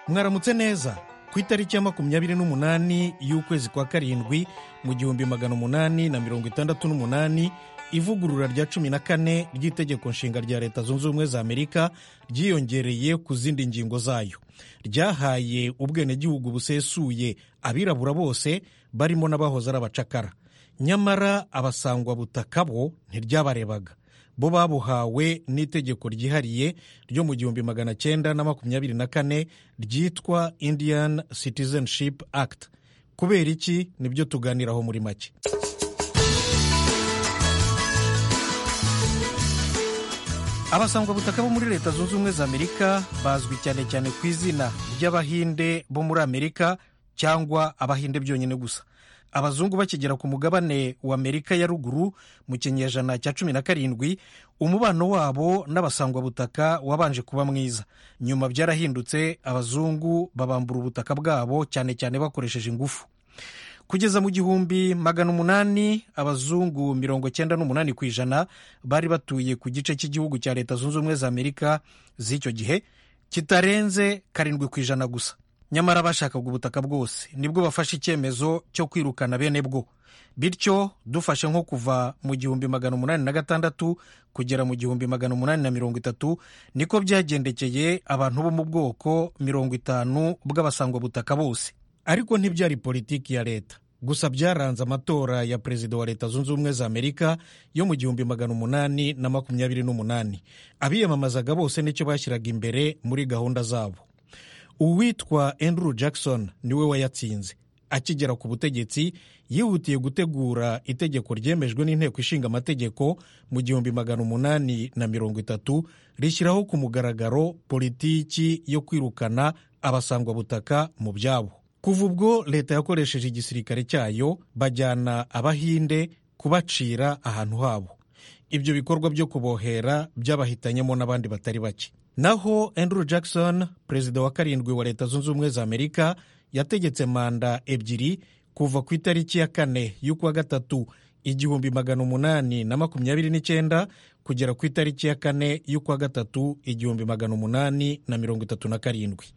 mwaramutse neza ku itariki ya makumyabiri n'umunani y'ukwezi kwa karindwi mu gihumbi magana umunani na mirongo itandatu n'umunani ivugurura rya cumi na kane ry'itegeko nshinga rya leta zunze ubumwe za amerika ryiyongereye ku zindi ngingo zayo ryahaye ubwenegihugu busesuye abirabura bose barimo n'abahoze ari abacakara nyamara abasangwa butaka bo ntiryabarebaga bo babuhawe n'itegeko ryihariye ryo mu gihumbi magana cyenda na makumyabiri na kane ryitwa indian citizenship act kubera iki nibyo tuganiraho muri make abasangwabutaka bo muri leta zunze ubumwe za amerika bazwi cyane cyane ku izina ry'abahinde bo muri amerika cyangwa abahinde byonyine gusa abazungu bakigera ku mugabane wa amerika ya ruguru mu kinyejana cya cumi na karindwi umubano wabo n'abasangwabutaka wabanje kuba mwiza nyuma byarahindutse abazungu babambura ubutaka bwabo cyane cyane bakoresheje ingufu kugeza mu gihumbi magana umunani abazungu mirongo cyenda n'umunani ku ijana bari batuye ku gice cy'igihugu cya leta zunze ubumwe za amerika z'icyo gihe kitarenze karindwi ku ijana gusa nyamara bashakaga ubutaka bwose nibwo bafashe icyemezo cyo kwirukana bene bwo bityo dufashe nko kuva mu gihumbi magana umunani na gatandatu kugera mu gihumbi magana umunani na mirongo itatu niko byagendekeye abantu bo mu bwoko mirongo itanu bw'abasangwabutaka bose ariko ntibyari politiki ya leta gusa byaranze amatora ya perezida wa leta zunze ubumwe za amerika yo mu gihumbi magana umunani na makumyabiri n'umunani abiyamamazaga bose nicyo bashyiraga imbere muri gahunda zabo uwitwa Andrew Jackson niwe wayatsinze akigera ku butegetsi yihutiye gutegura itegeko ryemejwe n'inteko ishinga amategeko mu gihumbi magana umunani na mirongo itatu rishyiraho ku mugaragaro politiki yo kwirukana abasangwabutaka mu byabo kuva ubwo leta yakoresheje igisirikare cyayo bajyana abahinde kubacira ahantu habo ibyo bikorwa byo kubohera byabahitanyemo n'abandi batari bake naho Andrew Jackson perezida wa karindwi wa leta zunze ubumwe za amerika yategetse manda ebyiri kuva ku itariki ya kane y'ukwa gatatu igihumbi magana umunani na makumyabiri n'icyenda kugera ku itariki ya kane y'ukwa gatatu igihumbi magana umunani na mirongo itatu na karindwi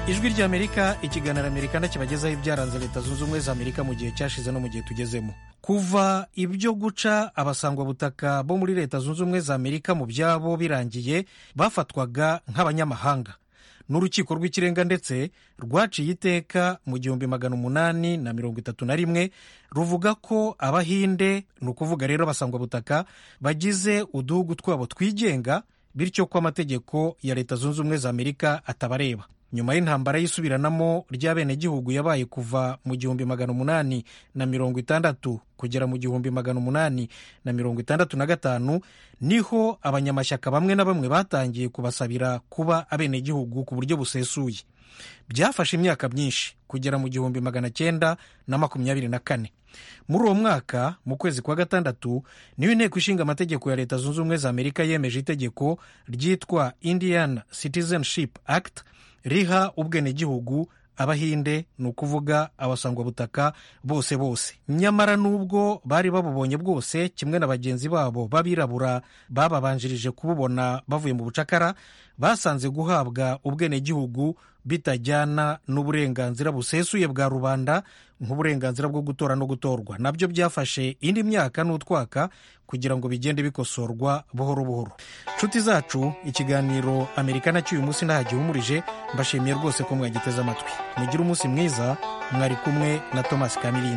ijwi ry'amerika ikiganiro amerikana kibagezaho ibyaranze leta zunze ubumwe za amerika mu gihe cyashize no mu gihe tugezemo kuva ibyo guca abasangwabutaka bo muri leta zunze ubumwe za amerika mu byabo birangiye bafatwaga nk'abanyamahanga n'urukiko rw'ikirenga ndetse rwaciye iteka mu gihumbi magana umunani na mirongo itatu na rimwe ruvuga ko abahinde ni ukuvuga rero abasangwabutaka bagize uduhugu twabo twigenga bityo ko amategeko ya leta zunze ubumwe za amerika atabareba nyuma y'intambara y'isubiranamo ry'abenegihugu yabaye kuva mu gihumbi magana umunani na mirongo itandatu kugera mu gihumbi magana umunani na mirongo itandatu na gatanu niho abanyamashyaka bamwe na bamwe batangiye kubasabira kuba abenegihugu ku buryo busesuye byafashe imyaka myinshi kugera mu gihumbi magana cyenda na makumyabiri na kane muri uwo mwaka mu kwezi kwa gatandatu niyo inteko ishinga amategeko ya leta zunze ubumwe za amerika yemeje itegeko ryitwa indian citizenship act riha ubwenegihugu abahinde ni ukuvuga abasangwabutaka bose bose nyamara n'ubwo bari babubonye bwose kimwe na bagenzi babo b'abirabura bababanjirije kububona bavuye mu bucakara basanze guhabwa ubwenegihugu bitajyana n'uburenganzira busesuye bwa rubanda nk'uburenganzira bwo gutora no gutorwa nabyo byafashe indi myaka n'utwaka kugira ngo bigende bikosorwa buhoro buhoro nshuti zacu ikiganiro amerikana cy'uyu munsi ntaho gihumurije mbashimiye rwose ko mwagiteze amatwi mugire umunsi mwiza mwari kumwe na thomas kamirinda